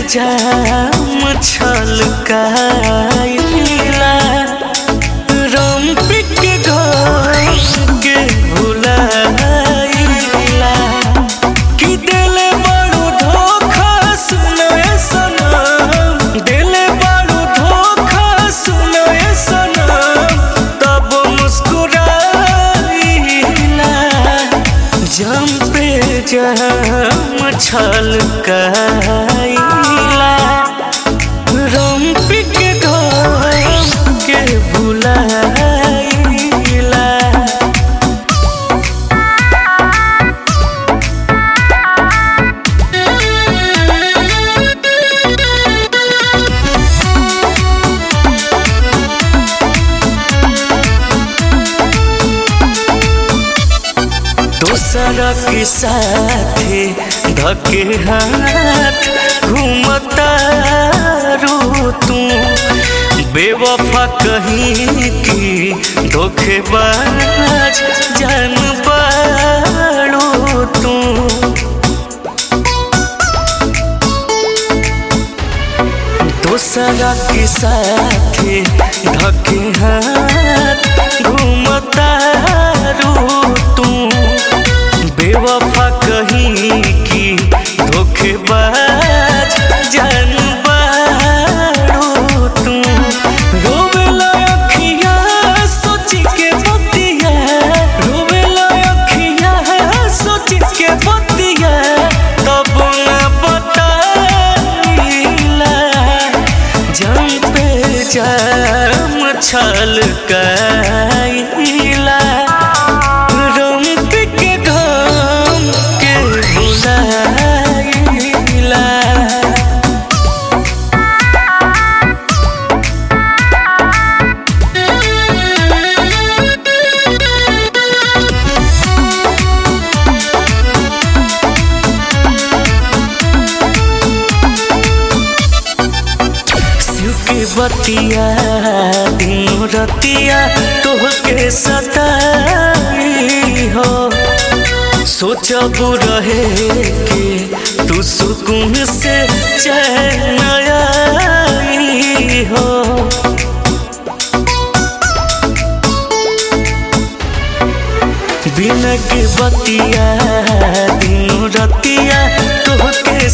जाम छलकाइला रम pic घोर के भुलाइला कि दिले बड़ू धोखा सुनए सनम दिले बड़ू धोखा सुनए सनम तब मुस्कुराइला जम पे जम छलकाइला रम पिक घोर के भुलाइला दूसरा के साथे धके हाथ घूमता रू तू बेवफा कहीं की धोखेबाज जान पाड़ू तू दूसरा के साथे धके हाथ घूमता रू तू बेवफा कहीं की धोखेबाज जान बाड़ू तू रोवेला अखिया सोच के बतिया रोवेला अखिया सोच के बतिया तब न बताइला जम पे जम छलकाइला रम के घम के भुलाइला शिव के बतिया दिनों रतिया तोहके सताई हो सोचब रहे कि तू सुकून से चैन आई हो बिना के बतिया दिनों रतिया तोहके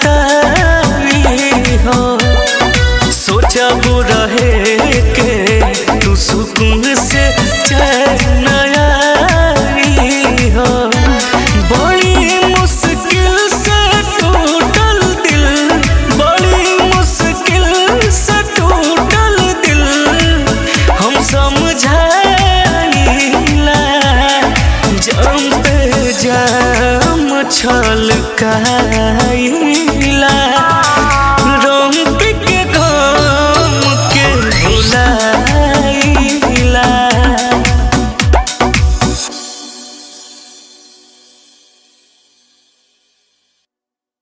सताई हो सोचब रहे के तू सुकून से चैन आई हो बड़ी मुश्किल से टूटल दिल बड़ी मुश्किल से टूटल दिल हम समझाइला जम पे जम छलकाइला